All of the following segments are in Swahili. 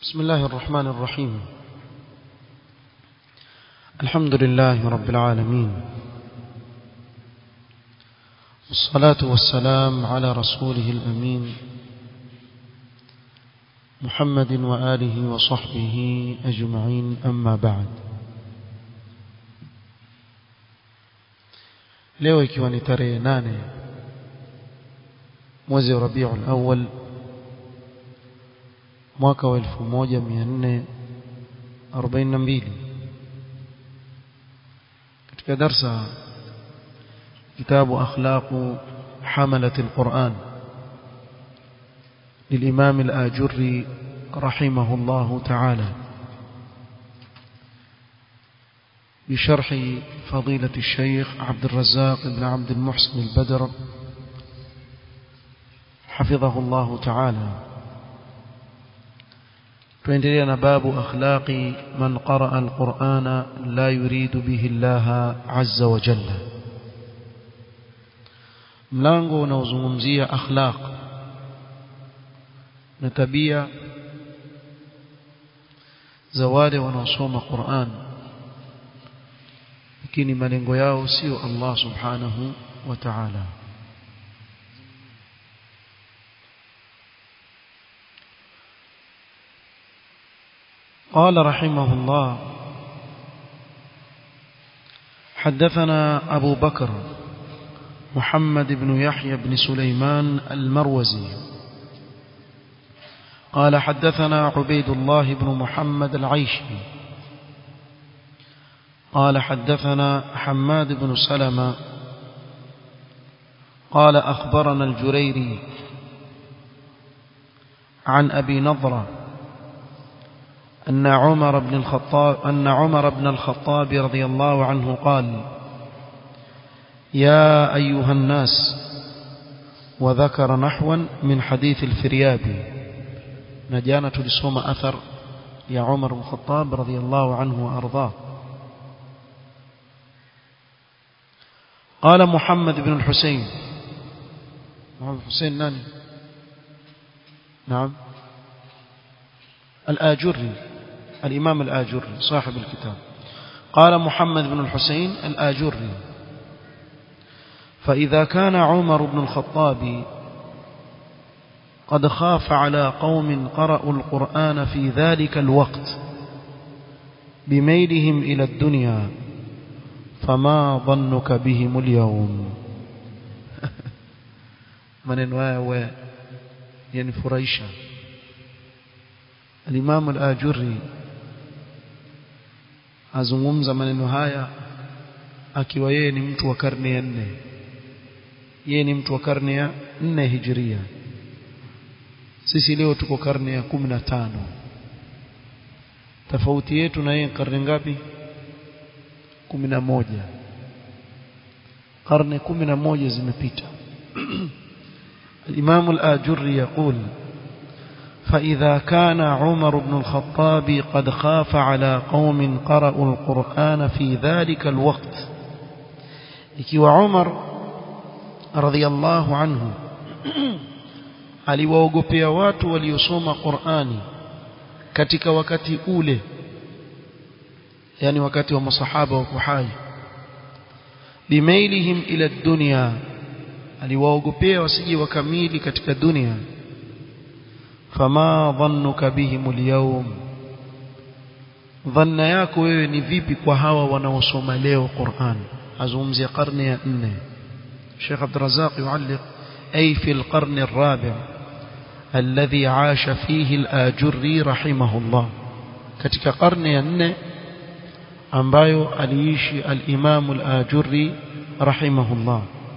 بسم الله الرحمن الرحيم الحمد لله رب العالمين والصلاة والسلام على رسوله الأمين محمد وآله وصحبه أجمعين أما بعد leo ikiwa ni tarehe nane mwezi wa Rabiul Awwal mwaka wa 1442 katika darsa kitabu akhlaq حملة القرآن للإمام الآجري رحمه الله تعالى بشرح فضيلة الشيخ عبد الرزاق بن عبد المحسن البدر حفظه الله تعالى فإننا باب أخلاق من قرأ القرآن لا يريد به الله عز وجل mlango unaozungumzia akhlaq na tabia za wale wanaosoma Qur'an lakini malengo yao sio Allah subhanahu wa ta'ala قال رحمه الله حدثنا أبو بكر محمد بن يحيى بن سليمان المروزي قال حدثنا عبيد الله بن محمد العيشي قال حدثنا حماد بن سلمة قال أخبرنا الجريري عن أبي نضرة أن عمر بن الخطاب أن عمر بن الخطاب رضي الله عنه قال يا أيها الناس وذكر نحوا من حديث الفريابي نجانا لسوم أثر يا عمر بن الخطاب رضي الله عنه وأرضاه قال محمد بن الحسين محمد الحسين ناني نعم الآجري الإمام الآجري صاحب الكتاب قال محمد بن الحسين الآجري فإذا كان عمر بن الخطاب قد خاف على قوم قرأوا القرآن في ذلك الوقت بميلهم إلى الدنيا فما ظنك بهم اليوم maneno haya we yanifurahisha al-Imam al-Ajurri azungumza maneno haya akiwa yeye ni mtu wa karne ya nne yeye ni mtu wa karne ya nne hijiria sisi leo tuko karne ya kumi na tano tofauti yetu na yeye karne ngapi kumi na moja karne kumi na moja zimepita الإمام الآجري يقول فإذا كان عمر بن الخطاب قد خاف على قوم قرأوا القرآن في ذلك الوقت ikiwa Umar radhiallahu anhu aliwaogopea watu waliosoma Qur'ani katika wakati ule yani wakati wa masahaba wa kuhai bimailihim ila dunya aliwaogopea wasije wakamili katika dunia fama dhannuka bihim alyawm dhanna yako wewe ni vipi kwa hawa wanaosoma leo Qur'an azungumzia karne ya 4 Sheikh Abdul Razzaq yualliq ay fi al-qarn ar-rabi' alladhi 'asha fihi al-Ajurri rahimahullah katika karne ya 4 ambayo aliishi al-Imam al-Ajurri rahimahullah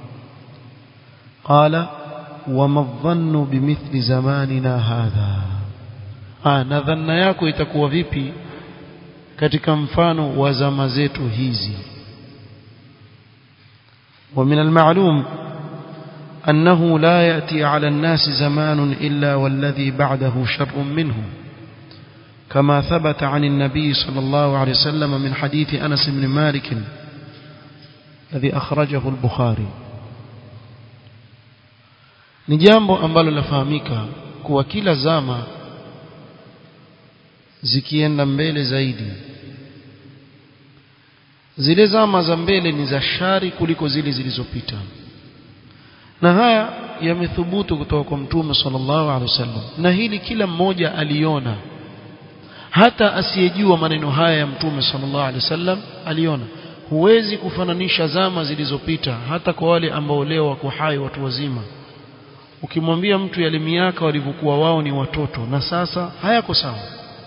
قال وما الظن بمثل زماننا هذا ah na dhanna yako itakuwa vipi katika mfano wa zama zetu hizi ومن المعلوم أنه لا يأتي على الناس زمان إلا والذي بعده شر منه كما ثبت عن النبي صلى الله عليه وسلم من حديث أنس بن مالك الذي أخرجه البخاري ni jambo ambalo lafahamika kuwa kila zama zikienda mbele zaidi zile zama za mbele ni za shari kuliko zile zilizopita na haya yamethubutu kutoka kwa mtume sallallahu alaihi wasallam na hili kila mmoja aliona hata asiyejua maneno haya ya mtume sallallahu alaihi wasallam aliona huwezi kufananisha zama zilizopita hata kwa wale ambao leo wako hai watu wazima ukimwambia mtu yale miaka walivyokuwa wao ni watoto na sasa hayako sawa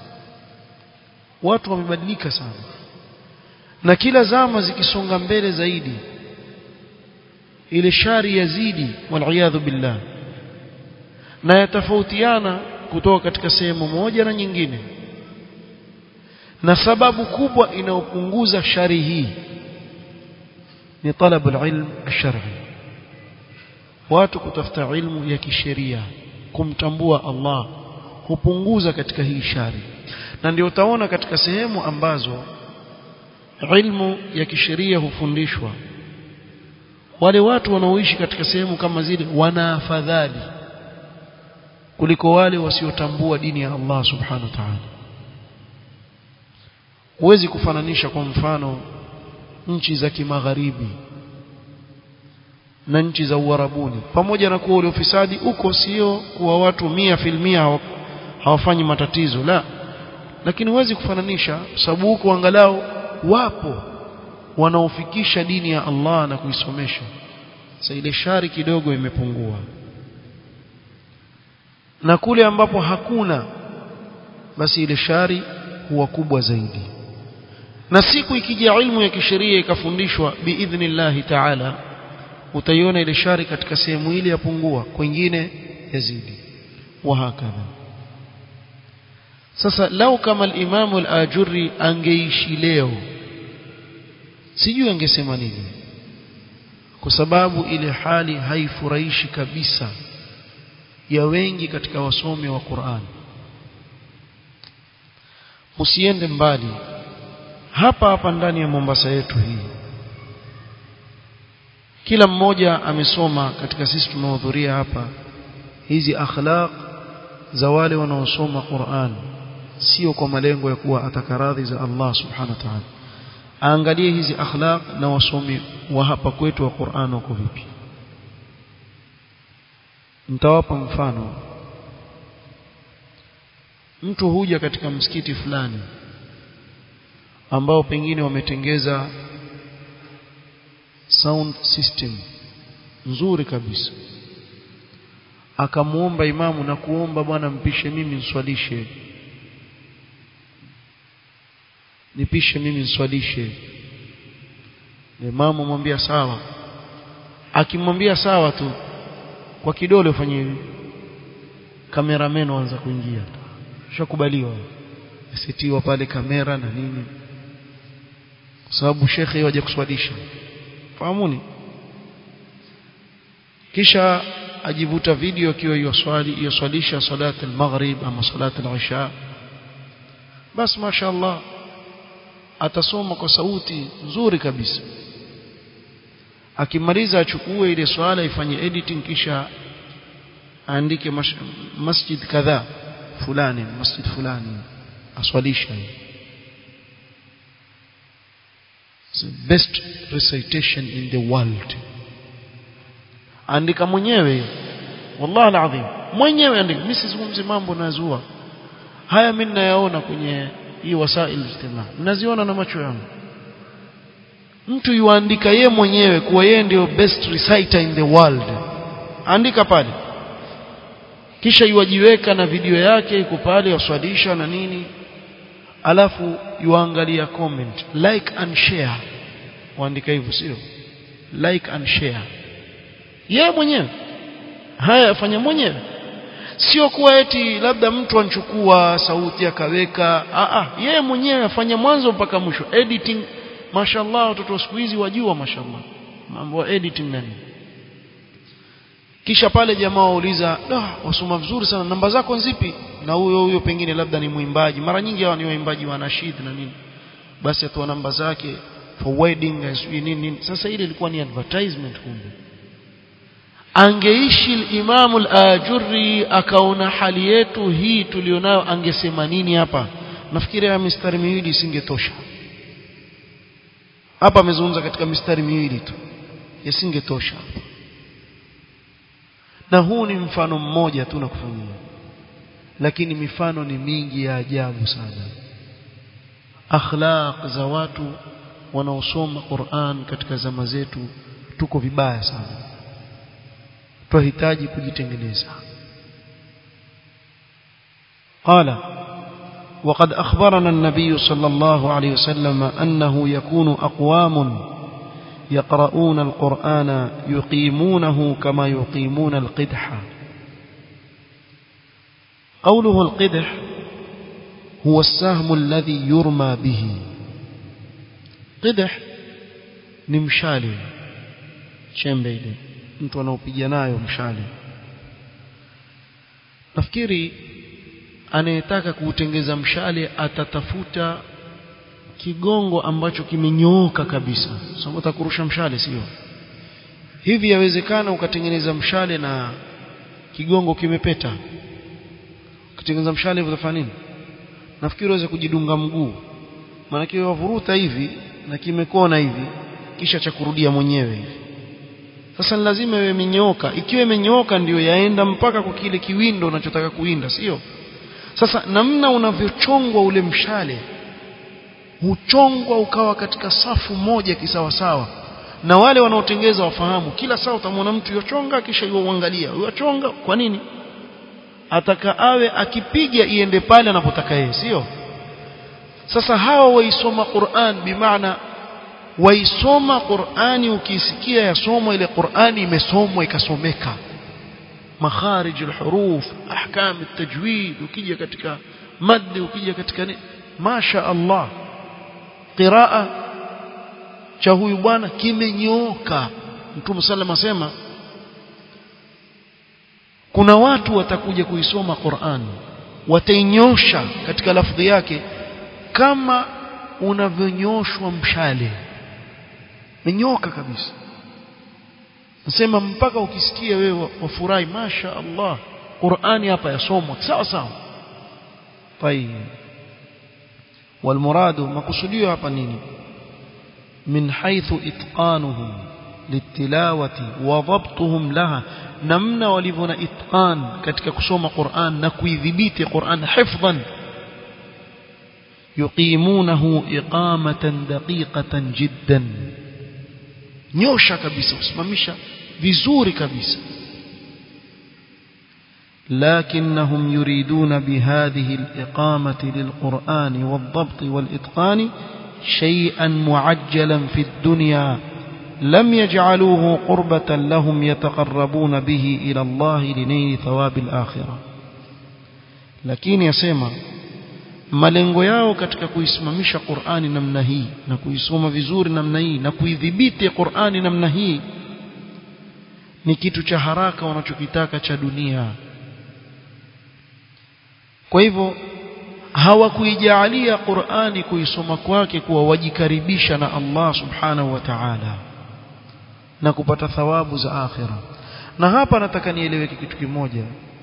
watu wamebadilika sana na kila zama zikisonga mbele zaidi ile shari yazidi waliyadhu billah na yatafautiana kutoka katika sehemu moja na nyingine na sababu kubwa inayopunguza shari hii ni talabu alilm alshar'i watu kutafuta ilmu ya kisheria kumtambua Allah hupunguza katika hii shari na ndio utaona katika sehemu ambazo ilmu ya kisheria hufundishwa wale watu wanaoishi katika sehemu kama zile wana afadhali kuliko wale wasiotambua dini ya Allah subhanahu wa ta'ala huwezi kufananisha kwa mfano nchi za kimagharibi na nchi za uarabuni pamoja na kuwa ule ufisadi uko sio kuwa watu mia filmia hawafanyi matatizo la lakini huwezi kufananisha sababu huko angalau wapo wanaofikisha dini ya Allah na kuisomesha sasa ile shari kidogo imepungua na kule ambapo hakuna basi ile shari huwa kubwa zaidi na siku ikija ilmu ya kisheria ikafundishwa biidhnillahi ta'ala utaiona ile shari katika sehemu ile yapungua kwingine yazidi wa hakadha sasa lau kama al-Imam al-Ajurri angeishi leo sijui angesema nini kwa sababu ile hali haifurahishi kabisa ya wengi katika wasomi wa Qur'an usiende mbali hapa hapa ndani ya Mombasa yetu hii kila mmoja amesoma katika sisi tumehudhuria hapa hizi akhlaq za wale wanaosoma Qur'an sio kwa malengo ya kuwa atakaradhi za Allah subhanahu wa ta'ala aangalie hizi akhlaq na wasomi wa hapa kwetu wa Qur'an wako vipi nitawapa mfano mtu huja katika msikiti fulani ambao pengine wametengeza sound system nzuri kabisa akamuomba imamu na kuomba bwana mpishe mimi nswalishe nipishe mimi nswalishe imamu mwambia sawa akimwambia sawa tu kwa kidole ufanye hivi kameramen waanza kuingia shakubaliwa sitiwa pale kamera na nini kwa sababu shekhe waje kuswalisha fahamuni kisha ajivuta video akiwa hiyo swali hiyo swalisha salat al-maghrib ama salat al-isha bas mashaallah atasoma kwa sauti nzuri kabisa akimaliza achukue ile swala ifanye editing kisha aandike masjid kadhaa fulani masjid fulani aswalisha It's the best recitation in the world andika mwenyewe wallahi alazim mwenyewe andika mimi sizungumzi mambo nazua haya mimi nayaona kwenye hii wasail ijtimaa naziona na macho yangu mtu yuandika ye mwenyewe kuwa yeye ndio best reciter in the world andika pale kisha yuajiweka na video yake iko pale waswadisha na nini alafu yuangalia comment like and share waandika hivyo sio like and share yeye mwenyewe haya afanya mwenyewe sio kuwa eti labda mtu anchukua sauti akaweka a a yeye mwenyewe afanya mwanzo mpaka mwisho editing mashallah watoto wa siku hizi wajua mashallah mambo ya editing nani kisha pale jamaa wauliza da wasoma vizuri sana namba zako nzipi na huyo huyo pengine labda ni mwimbaji mara nyingi hawa ni waimbaji wa nashid na nini basi atoa namba zake for wedding sijui nini nini sasa ile ilikuwa ni advertisement kumbe angeishi Imamu al-Ajurri akaona hali yetu hii tulionayo angesema nini hapa nafikiri haya mistari miwili isingetosha hapa amezungumza katika mistari miwili tu yasingetosha na huu ni mfano mmoja tu na kufanyia lakini mifano ni mingi ya ajabu sana akhlaq za watu wanaosoma Qur'an katika zama zetu tuko vibaya sana tunahitaji kujitengeneza قال وقد أخبرنا النبي صلى الله عليه وسلم أنه يكون أقوام يقرؤون القرآن يقيمونه كما يقيمون القدح قوله القدح هو السهم الذي يرمى به قدح نمشالي chembe ile mtu anaopiga nayo mshale nafikiri anayetaka kuutengeza mshale atatafuta kigongo ambacho kimenyooka kabisa sababu utakurusha mshale sio hivi yawezekana ukatengeneza mshale na kigongo kimepeta ukitengeneza mshale hivyo utafanya nini nafikiri uweze kujidunga mguu maana wavuruta hivi na kimekona hivi kisha cha kurudia mwenyewe hivi sasa ni lazima iwe imenyooka ikiwa imenyooka ndiyo yaenda mpaka kwa kile kiwindo unachotaka kuinda sio sasa namna unavyochongwa ule mshale huchongwa ukawa katika safu moja kisawasawa na wale wanaotengeza wafahamu kila saa utamwona mtu yochonga kisha yuangalia yochonga kwa nini ataka awe akipiga iende pale anapotaka yeye sio sasa hawa waisoma Qur'an bimaana waisoma Qur'ani ukisikia yasomwa ile Qur'ani imesomwa ikasomeka makharij alhuruf ahkam altajwid ukija katika mad ukija katika masha Allah qiraa cha huyu bwana kimenyooka mtume sallam asema kuna watu watakuja kuisoma Qur'an watainyosha katika lafdhi yake kama unavyonyoshwa mshale menyoka kabisa nasema mpaka ukisikia wewe wafurahi masha Allah Qur'ani hapa yasomwa sawa sawa طيب والمراد مقصوديو hapa nini من حيث اتقانهم للتلاوه وضبطهم لها namna walivyo itqan katika kusoma Qur'an na kuidhibiti Qur'an hifdhan yuqimunahu iqamatan daqiqatan jiddan nyosha kabisa usimamisha vizuri kabisa لكنهم يريدون بهذه الإقامة للقرآن والضبط والإتقان شيئا معجلا في الدنيا لم يجعلوه قربة لهم يتقربون به إلى الله لنيل ثواب الآخرة lakini yasema malengo yao katika kuisimamisha Qur'ani namna hii na kuisoma vizuri namna hii na kuidhibiti Qur'ani namna hii ni kitu cha haraka wanachokitaka cha dunia kwa hivyo hawakuijaalia Qur'ani kuisoma kwake kuwa wajikaribisha na Allah subhanahu wa ta'ala na kupata thawabu za akhira na hapa nataka nieleweke kitu kimoja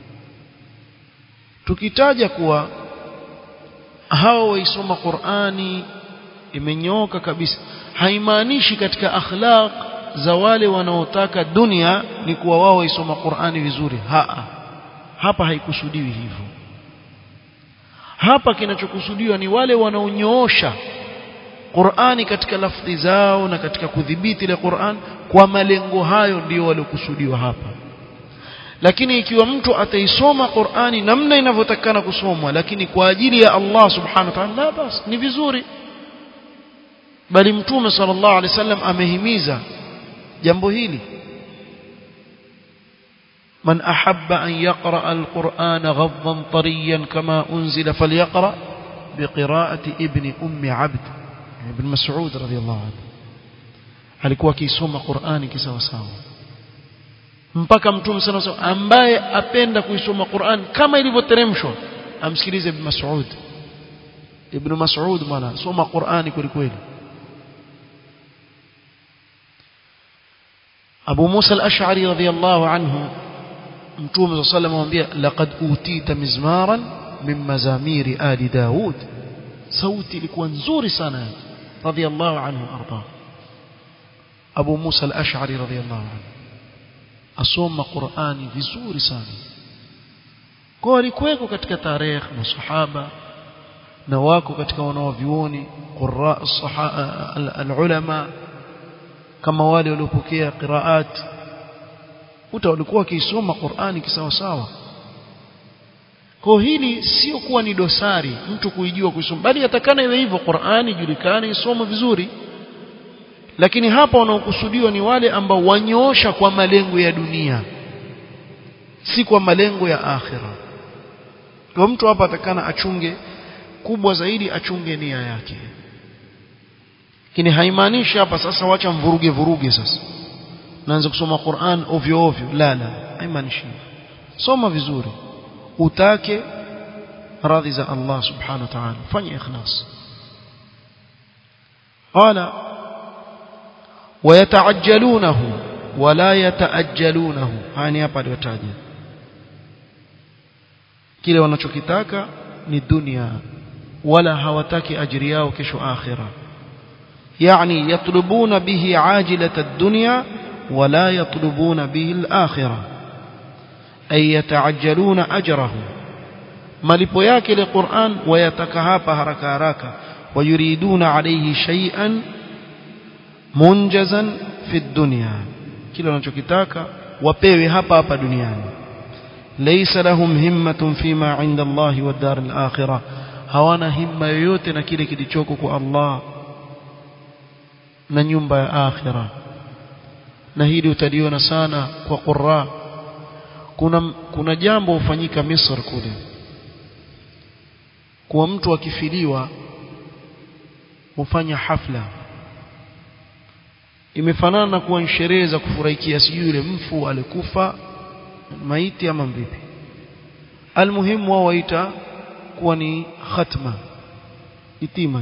tukitaja kuwa hao waisoma Qur'ani imenyooka kabisa haimaanishi katika akhlaq za wale wanaotaka dunia ni kuwa wao waisoma Qur'ani vizuri haa hapa haikusudiwi hivyo hapa kinachokusudiwa ni wale wanaonyoosha Qur'ani katika lafdhi zao na katika kudhibiti ile Qur'an kwa malengo hayo ndio waliokusudiwa hapa lakini ikiwa mtu ataisoma Qur'ani namna inavyotakana kusomwa lakini kwa ajili ya Allah subhanahu wa ta'ala basi ni vizuri bali mtume sallallahu alaihi wasallam amehimiza jambo hili من أحب أن يقرأ القرآن غضا طريا كما أنزل فليقرأ بقراءة ابن أم عبد ابن مسعود رضي الله عنه alikuwa akisoma Qur'ani kisawasawa mpaka mtume sana sawa ambaye apenda kuisoma Qur'an kama ilivyoteremshwa amsikilize Ibn Mas'ud Ibn Mas'ud bwana soma Qur'ani kweli kweli Abu Musa al-Ash'ari radiyallahu anhu mtume صلى الله عليه وسلم laqad utita mizmaran min mazamiri ali Daud sauti ilikuwa nzuri sana radhiallahu anhu arda Abu Musa al-Ash'ari radhiallahu anhu asoma Qur'ani vizuri sana kwa walikuweko katika tarehe masahaba na wako katika wanaovioni qurra al-ulama kama wale waliopokea qiraat uta walikuwa wakisoma Qur'ani kisawa sawa kwa hili sio kuwa ni dosari mtu kuijua kusoma bali yatakana iwe hivyo Qur'ani julikane isome vizuri lakini hapa wanaokusudiwa ni wale ambao wanyoosha kwa malengo ya dunia si kwa malengo ya akhira kwa mtu hapa atakana achunge kubwa zaidi achunge nia yake lakini haimaanishi hapa sasa wacha mvuruge vuruge sasa naanza kusoma Qur'an ovyo ovyo la la haimaanishi soma vizuri utake radhi za Allah subhanahu wa ta'ala fanya ikhlas qala ويتعجلونه ولا يتأجلونه hani hapa aliyotaja kile wanachokitaka ni dunia wala hawataki ajiri yao kesho akhira يعني يطلبون به عاجلة الدنيا ولا يطلبون به الآخرة أي يتعجلون أجره malipo yake ile Qur'an wayataka hapa haraka haraka wayuriduna alayhi shay'an munjazan fi dunya kile wanachokitaka wapewe hapa hapa duniani laysa lahum himmatun fima 'inda Allah wa dar al-akhirah hawana himma yoyote na kile kilichoko kwa Allah na nyumba ya akhira na hili utaliona sana kwa qurra kuna kuna jambo hufanyika Misri kule kwa mtu akifiliwa hufanya hafla imefanana na kuwa sherehe za kufurahikia sijui yule mfu alikufa maiti ama vipi almuhimu wao waita kuwa ni khatma itima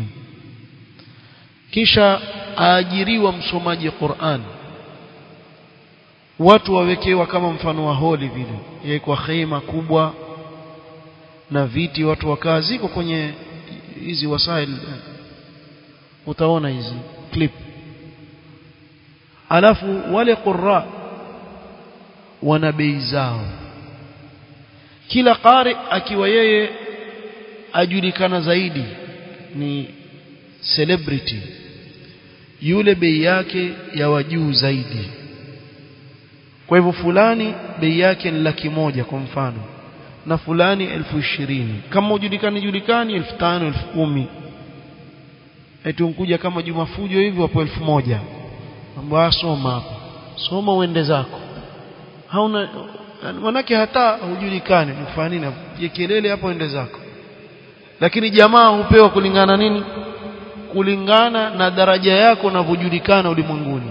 kisha aajiriwa msomaji Qur'an watu wawekewa kama mfano wa holi vile yawekwa khema kubwa na viti watu wakaa ziko kwenye hizi wasail utaona hizi clip alafu wale qurra wana bei zao kila qari akiwa yeye ajulikana zaidi ni celebrity yule bei yake ya wajuu zaidi kwa hivyo fulani bei yake ni laki moja kwa mfano na fulani elfu ishirini kama ujulikani julikani elfu tano elfu kumi eti unkuja kama Juma Fujo hivi wapo elfu moja ambao soma hapo soma uende zako hauna manake hata hujulikani unafanya nini je kelele hapo ende zako lakini jamaa hupewa kulingana nini kulingana na daraja yako unavyojulikana ulimwenguni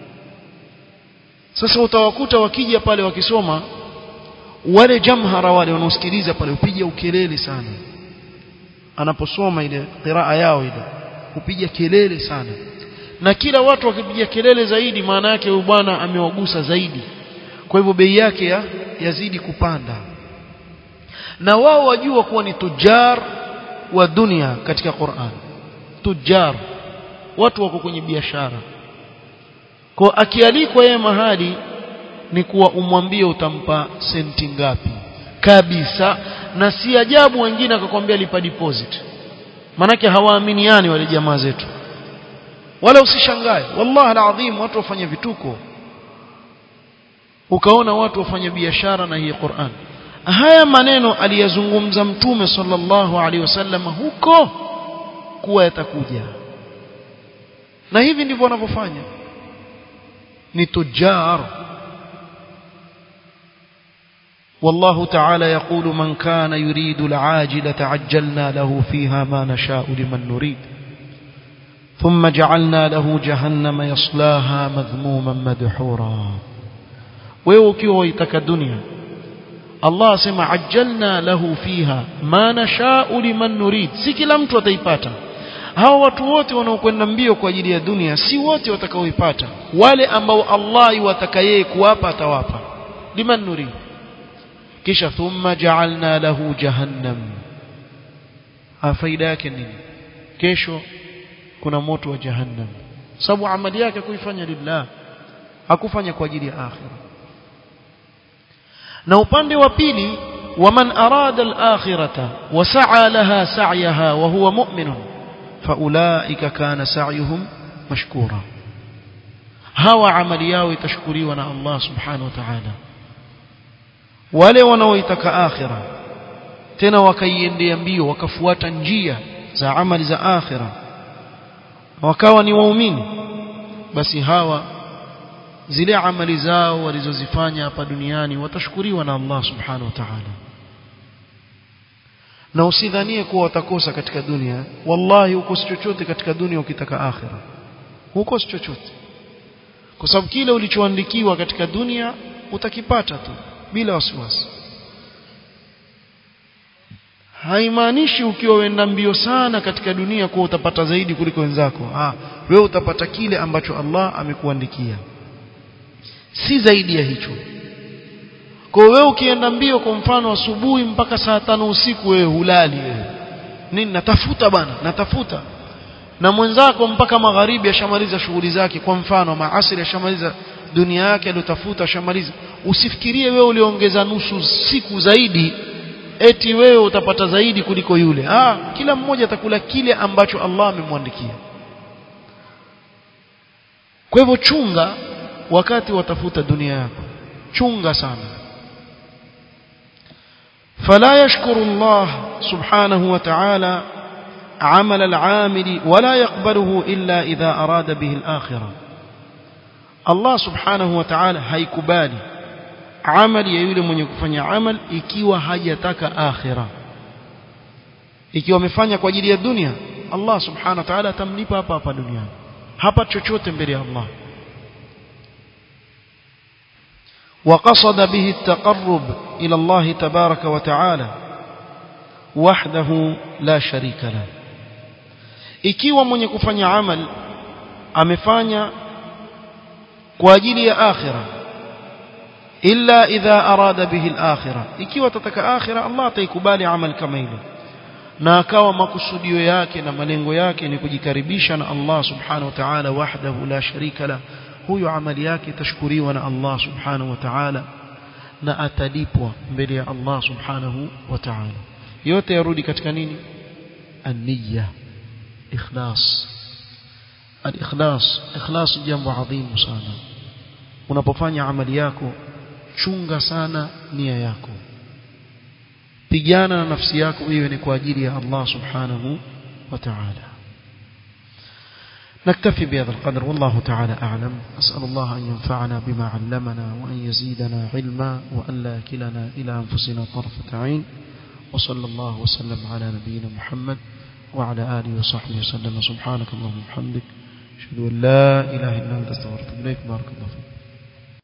sasa utawakuta wakija pale wakisoma wale jamhara wale wanaosikiliza pale upiga ukelele sana anaposoma ile qiraa yao ile upiga kelele sana na kila watu wakipiga kelele zaidi maana yake huyu bwana amewagusa zaidi kwa hivyo bei yake ya, yazidi kupanda na wao wajua kuwa ni tujar wa dunia katika Qur'an tujar watu wako kwenye biashara kwa akialikwa yeye mahali ni kuwa umwambie utampa senti ngapi kabisa na si ajabu wengine akakwambia lipa deposit manake hawaaminiani wale jamaa zetu wala usishangae wallahi alazim watu wafanya vituko ukaona watu wafanya biashara na hii Qur'an haya maneno aliyazungumza mtume sallallahu alaihi wasallam huko kuwa yatakuja na hivi ndivyo wanavyofanya ni tujar والله تعالى يقول من كان يريد العاجلة عجلنا له فيها ما نشاء لمن نريد ثم جعلنا له جهنم يصلاها مذموما مدحورا ويوكيو ويتك الدنيا الله سمع عجلنا له فيها ما نشاء لمن نريد si kila mtu ataipata hao watu wote wanaokwenda mbio kwa ajili ya dunia si wote watakaoipata wale ambao Allah yuwataka yeye kuwapa atawapa liman nurid kisha thumma ja'alna lahu jahannam faida yake nini kesho kuna moto wa jahannam sababu amali yake kuifanya lillah hakufanya kwa ajili ya akhira na upande wa pili waman arada al-akhirata wa sa'a laha sa'yaha wa huwa mu'minun faulaika kana sa'yuhum mashkura hawa amali yao itashukuriwa na Allah subhanahu wa ta'ala wale wanaoitaka akhira tena wakaiendea mbio wakafuata njia za amali za akhira wakawa ni waumini basi hawa zile amali zao walizozifanya hapa duniani watashukuriwa na Allah subhanahu wa ta'ala na usidhanie kuwa watakosa katika dunia wallahi ukosi chochote katika dunia ukitaka akhira hukosi chochote kwa sababu kile ulichoandikiwa katika dunia utakipata tu bila wasiwasi haimaanishi ukiwa wenda mbio sana katika dunia kuwa utapata zaidi kuliko wenzako ah wewe utapata kile ambacho Allah amekuandikia si zaidi ya hicho kwa wewe ukienda mbio kwa mfano asubuhi mpaka saa tano usiku wewe hulali wewe nini natafuta bana natafuta na mwenzako mpaka magharibi ashamaliza shughuli zake kwa mfano maasiri ashamaliza dunia yake aliyotafuta ashamaliza usifikirie wewe uliongeza nusu siku zaidi eti wewe utapata zaidi kuliko yule ah kila mmoja atakula kile ambacho Allah amemwandikia kwa hivyo chunga wakati watafuta dunia yako chunga sana فلا يشكر الله سبحانه وتعالى عمل العامل ولا يقبله إلا إذا أراد به الآخرة الله سبحانه وتعالى هيكبالي عمل يولي من يكفني عمل ikiwa hajataka akhira ikiwa amefanya kwa ajili ya dunia Allah subhanahu wa ta'ala atamlipa hapa hapa duniani hapa chochote mbele ya Allah وقصد به التقرب إلى الله تبارك وتعالى وحده لا شريك له ikiwa mwenye kufanya amal amefanya kwa ajili ya akhira illa idha arada bihi al-akhirah ikiwa tataka akhira Allah ataikubali amal kama ile na akawa makusudio yake na malengo yake ni kujikaribisha na Allah subhanahu wa ta'ala wahdahu la sharika la huyo amali yake itashukuriwa na Allah subhanahu wa ta'ala na atalipwa mbele ya Allah subhanahu wa ta'ala yote yarudi katika nini an-niyya ikhlas al-ikhlas ikhlas jambo adhimu sana unapofanya amali yako chunga sana nia yako pigana na nafsi yako iwe ni kwa ajili ya Allah subhanahu wa ta'ala نكتفي بهذا القدر والله تعالى أعلم أسأل الله أن ينفعنا بما علمنا وأن يزيدنا علما وأن لا كلنا إلى أنفسنا طرفة عين وصلى الله وسلم على نبينا محمد وعلى آله وصحبه وسلم سبحانك اللهم وبحمدك أشهد أن لا إله إلا أنت استغفرك إليك بارك الله فيك